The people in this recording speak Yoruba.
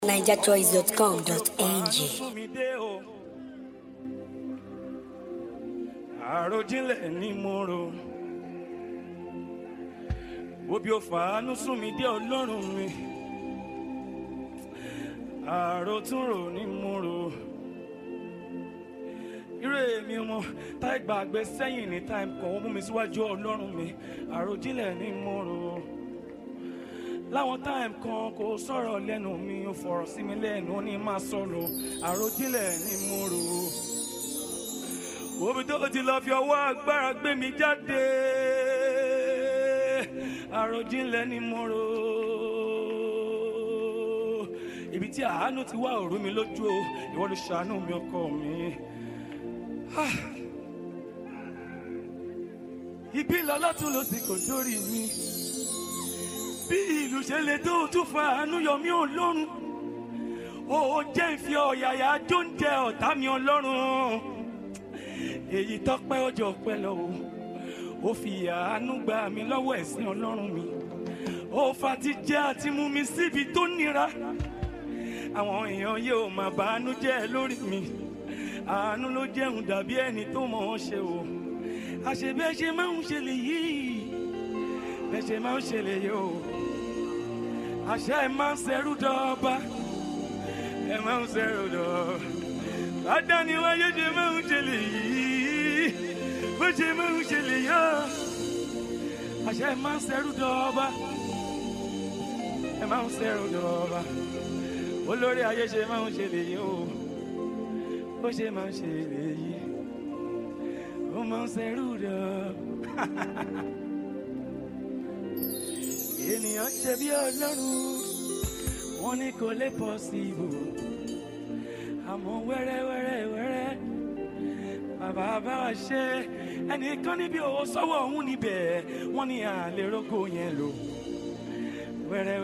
nigerchoice.com.ng. sún mi dé o. àròjinlẹ̀ ni mo rò. Òbí ò fàánú sún mi dé ọlọ́run mi. àròtúnrò ni mo rò. irú èmi ọmọ táì gbàgbé sẹ́yìn ní táì kàn ó mú mi síwájú ọlọ́run mi. àròjinlẹ̀ ni mo rò láwọn táìmù kan kò sọ̀rọ̀ lẹ́nu mi ò fọ̀rọ̀ sí mi lẹ́nu ó ní máa sọ̀rọ̀ àròjinlẹ̀ ni mo rò òbí tó ti lọ fi ọwọ́ agbára gbé mi jáde àròjinlẹ̀ ni mo rò ibi tí àánú ti wá òru mi lójú o ìwọ ló ṣàánú mi ọkọ mi. Ah. ibi lọ́lọ́tún ló sì kò sórí mi bí ìlú ṣe lè tó o tún fa àánú yọ mí ọlọ́run ó jẹ́ ìfi ọ̀yàyà jó ń jẹ ọ̀tá mi ọlọ́run èyí tọ́pẹ́ ọjọ́ pẹ́ lọ o ó fi àánú gba mi lọ́wọ́ ẹ̀sìn ọlọ́run mi ó fa ti jẹ́ àti mú mi síbi tó nira àwọn èèyàn yóò máa bá àánú jẹ́ lórí mi àánú ló jẹun dàbí ẹni tó mọ̀ ọ́n ṣe o àṣebẹ́ ṣe máa ń ṣe lè yìí bẹ́ẹ̀ ṣe máa ń ṣe lè yìí o àṣà ẹ máa ń ṣẹrú dọ́ọ̀bá ẹ máa ń ṣẹrú dọ́ọ̀ àdáni wáyé ṣe máa ń ṣe lè yìí bó ṣe máa ń ṣe lè yọ àṣà ẹ máa ń ṣẹrú dọ́ọ̀bá ẹ máa ń ṣẹrú dọ́ọ̀bá olórí ayé ṣe máa ń ṣe lè yìí o bó ṣe máa ń ṣe lè yìí ó máa ń ṣẹrú dọ́ọ̀. ènìyàn ṣe bí ọlọ́run wọn ní kò lè pọ̀ sí ibò àmọ́ wẹ́rẹ́ wẹ́rẹ́ wẹ́rẹ́ bàbá bá wa ṣe ẹnìkan níbi òwò sọ́wọ́ òun níbẹ̀ wọ́n ní àlè rógò yẹn lò wẹ́rẹ́